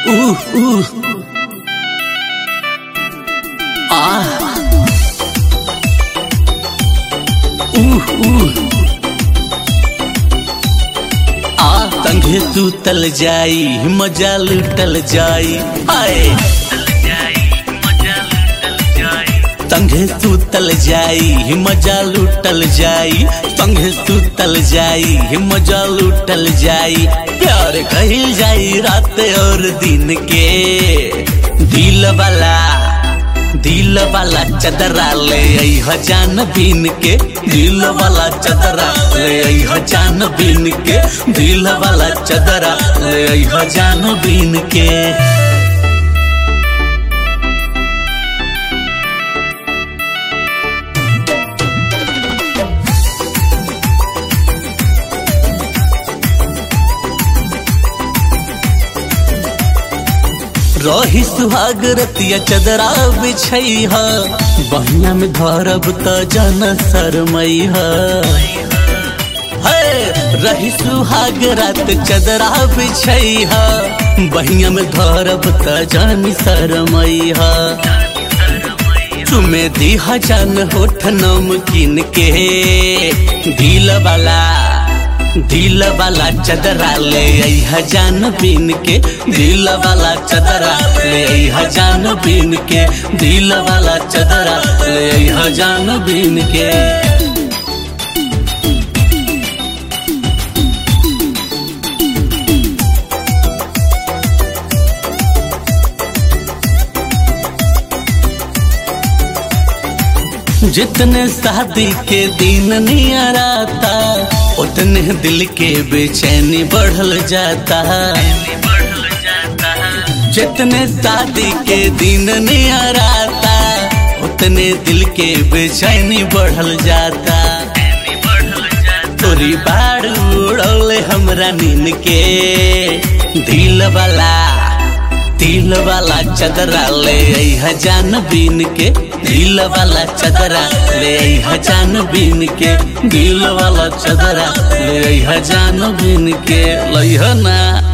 Uh, uh. Ah. Uh, uh. आ संगे सुतल जाई मजा लुटल जाई आए संगे सुतल जाई मजा लुटल जाई संगे सुतल जाई मजा लुटल जाई प्यार कहिल जाई रात और दिन के दिल वाला दिल वाला चदरा ले आई जान बीन के दिल वाला चदरा ले आई जान बीन के दिल वाला चदरा ले आई जान बीन के रही सुहाग रतिया चदरा बिछई ह बहिया में धरब त जन शरमई ह रही सुहाग रात चदरा बिछई ह बहिया में धरब त जन शरमई ह तुम्हें दिहा जान होठ नमकीन के दिल वाला दिल वाला चदरा ले आई जान बीन के दिल वाला चदरा ले आई जान बीन के दिल वाला चदरा ले आई जान बीन के जितने शादी के दिन नियर आता उतने दिल के बेचैनी बढ़ल जाता जितने शादी के दिन नियर आता उतने दिल के बेचैनी बढ़ल जाता तोरी बाड़ उड़ौले हमरा नीन के दिल वाला दिल वाला चदरा ले आई जान बीन के दिल वाला चदरा ले आई जान बीन के दिल वाला चदरा ले आई जान बीन के लइह ना